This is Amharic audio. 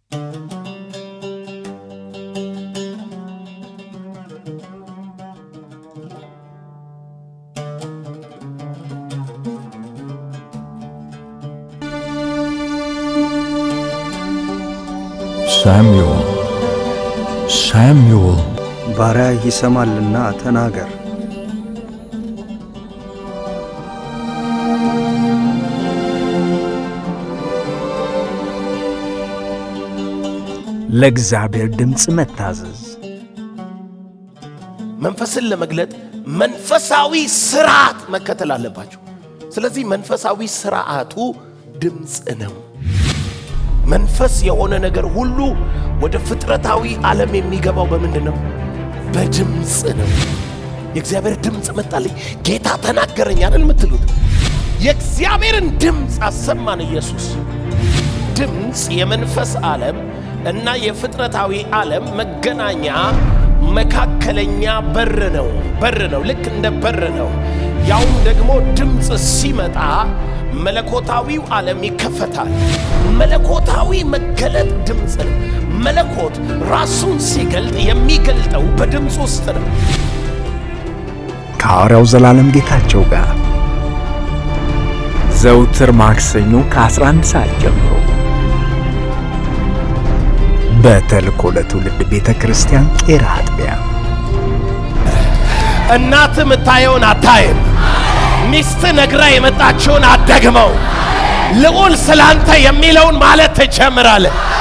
ሳሙኤል ሳሙኤል ባሪያ ይሰማልና ተናገር። ለእግዚአብሔር ድምፅ መታዘዝ መንፈስን ለመግለጥ መንፈሳዊ ስርዓት መከተል አለባቸው። ስለዚህ መንፈሳዊ ስርዓቱ ድምፅ ነው። መንፈስ የሆነ ነገር ሁሉ ወደ ፍጥረታዊ ዓለም የሚገባው በምንድን ነው? በድምፅ ነው። የእግዚአብሔር ድምፅ መጣልኝ፣ ጌታ ተናገረኝ አይደል የምትሉት? የእግዚአብሔርን ድምፅ አሰማን ኢየሱስ። ድምፅ የመንፈስ ዓለም እና የፍጥረታዊ ዓለም መገናኛ መካከለኛ በር ነው። በር ነው፣ ልክ እንደ በር ነው። ያውም ደግሞ ድምፅ ሲመጣ መለኮታዊው ዓለም ይከፈታል። መለኮታዊ መገለጥ ድምፅ ነው። መለኮት ራሱን ሲገልጥ የሚገልጠው በድምፅ ውስጥ ነው። ከሐዋርያው ዘላለም ጌታቸው ጋር ዘውትር ማክሰኞ ከ11 ሰዓት ጀምሮ በተልእኮ ለትውልድ ቤተ ክርስቲያን ቄራ አጥቢያ እናት የምታየውን አታይም። ሚስት ነግራ የመጣችውን አትደግመው። ልዑል ስላንተ የሚለውን ማለት ትጀምራለህ።